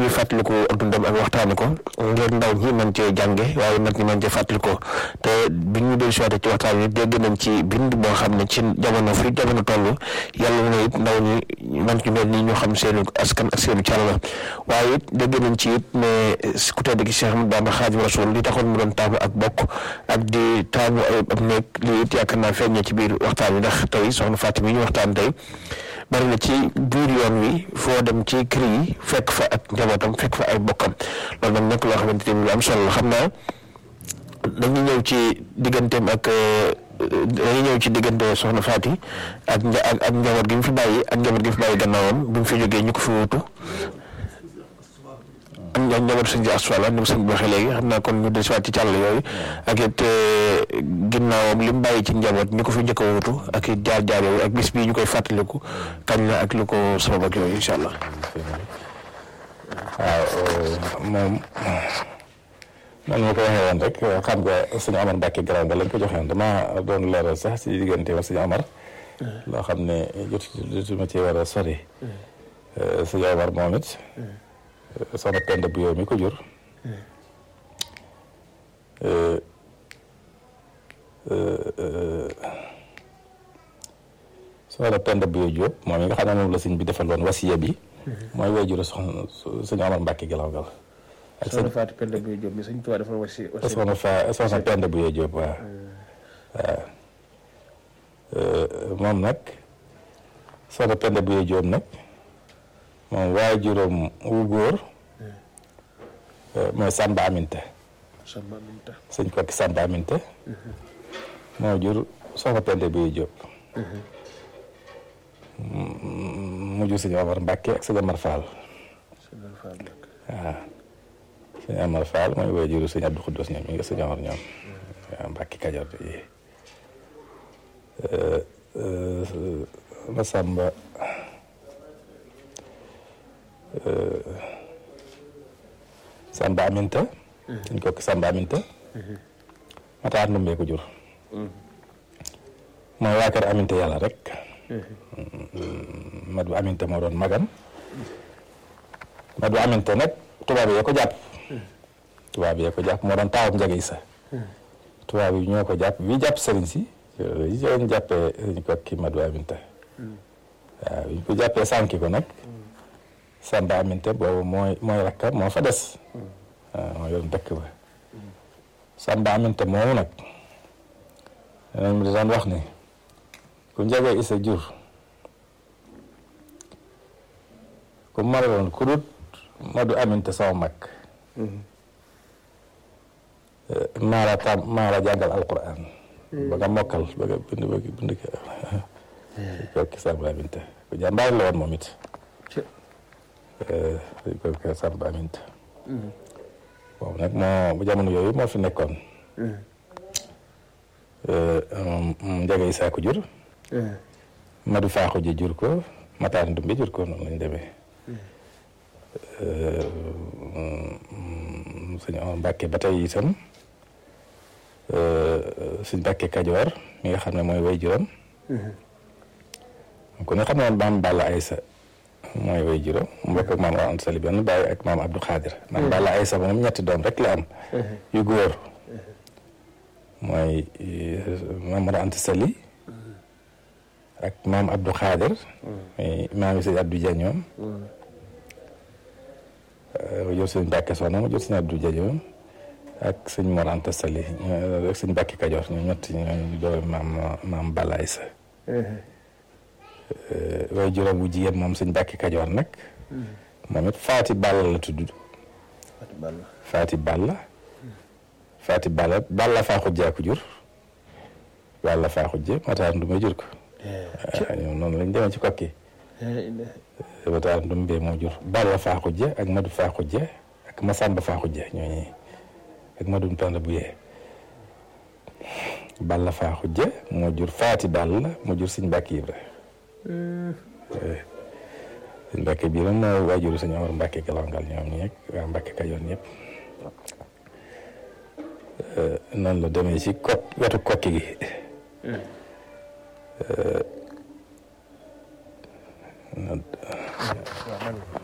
di fàttaliku ak dundam ak waxtaani ko ngir ndaw ñi mën cee jànge waaye mag ñi mën cee fàttali ko te bi ñu dellu siwaate ci waxtaan wi dégg nañ ci bind boo xam ne ci jamono fi jamono toll yàlla na it ndaw ñi man ci mel nii ñoo xam seenu askan ak seenu càll la waaye it dégg nañ ci it ne ku tedd gi Cheikh Ahmadou Bamba Xaadimu Rasuul li taxoon mu doon taamu ak bokk ak di taamu ay ab nekk lii it yaakaar naa feeñee ci biir waxtaan wi ndax tey soxna Fatou mi ñu waxtaan tey bari na ci biir yoon wi foo dem ci kër yi fekk fa ak njabootam fekk fa ay bokkam loolu nag nekk loo xamante ni lu am solo la xam naa dañuy ñëw ci digganteem ak dañuy ñëw ci diggante soxna Faty ak nja ak ak njaboot gi mu fi bàyyi ak njaboot gi mu fi bàyyi gannaawam bi mu fi jógee ñu ko fi wutu am na njaboot sëñ si asfala ni mu sëñ bi waxee léegi xam naa kon ñu desiwaat ci càll yooyu ak it ginnaawam li mu bàyyi ci njaboot ñu ko fi njëkk a wutu ak it jaar-jaar yooyu ak bis bii ñu koy fàttaliku kañ la ak lu ko sabab ak yooyu incha allah. waaw moom man ma ko waxee woon rek xam nga sëñ Amar Mbacke Garaw nga lañ ko joxe woon damaa doon leeral sax si diggante wa sëñ Amar loo xam ne jot jotuma ci war a sori sëñ Amar moom it soxna Penda bu yow mi ko jur soxna Penda bu yow Jóob moom yi nga xam ne moom la sëñ bi defaloon wasiya bi mooy way juru soxna sëñ Amar Mbacke Garaw gal ak soxna Faty Penda bu Jóob mi sëñ Tuubaa dafa wasi soxna fa soxna Penda bu yow Jóob waaw waaw moom nag soxna Penda bu yow Jóob nag moom waajuram wu góor mooy Samba Aminta Samba Aminta sëñ kokki Samba Aminta moo jur soxna Penda bu yow Jóob mu jur sëñ Omar Mbàkke ak sëñ Amar Fall waaw sëñ Amar Fall mooy waajuru sëñ Abdou Khoudous ñoom ñi nga sëñ Omar ñoom waaw Mbàkke Kajoor yi Masamba Samba Aminta dañ ko Samba Aminta Mataar Ndumbe ko jur mooy waa kër Aminta yàlla rek Madu Aminta moo doon magam Madu Aminta nag tubaab yi ko jàpp tubaab yi ko jàpp moo doon taawam njage isa tubaab yi ñoo ko jàpp bi jàpp sëriñ si yi doon jàppee ñu ko kii Madu Aminta waaw bi ñu ko jàppee sànki ko nag Samba Aminta boobu mooy mooy rakkam moo fa des waaw moo yoon dëkk ba Samba Aminta moomu nag danañ mu daan wax ni ku njage isa jur ku maraloon ku dut Madu Aminta sama mag maala tam maala jàngal alquran ba nga mokkal ba nga bind ba nga bind kooki Samba Aminta ku jàmbaar la woon moom it kooki Samba Aminta moom nag moo bu jamono yooyu moo fi nekkoon Njaga Isaa ko jur Madu Faaxu ji jur ko Mataar Ndumbe jur ko noonu lañ demee sëñ Omar Mbàkke ba tey itam suñ Mbàkke Kajoor mi nga xam ne mooy way juram ku ne xam ne maam Balla Aysa mooy way juram mu bokk ak maam Awa Anta Sali benn bàyyi ak maam Abdou Khadir maam Balla Aysa moom ñetti doom rek la am yu góor mooy maam Awa Anta Sali ak maam Abdou Khadir muy maam yi sëñ Abdou Dia ñoom mu jur sëñ Mbàkke Soxna mu jur sëñ Abdou Dia ñoom ak sëñ Mor Anta Sali ak sëñ Mbàkke Kajoor ñoom ñett ñooñu doomi maam maam Balla Aysa way juróom bu jigéen moom sëñ Mbàkke Kajoor nag moom it Faati Balla la tudd Faati Balla Faati Balla Balla faa xujjee ko jur Balla faa xujjee Mataar Ndumbe jur ko ñoom noonu lañ demee ci kokki Mataar Ndumbe moo jur Balla faa xujje ak Madu faa xujje ak Masamba faa xujje ñooñu ak Madu Penda bu yee Balla faa xujje moo jur Faati Balla moo jur sëñ Mbàkke Ibra sëñ Mbàkke bii nag moo waajuru sëñ Omar Mbàkke Galangal ñoom ñi ak waa Mbàkke Kajoor ñëpp noonu la demee ci kok wetu kokki gi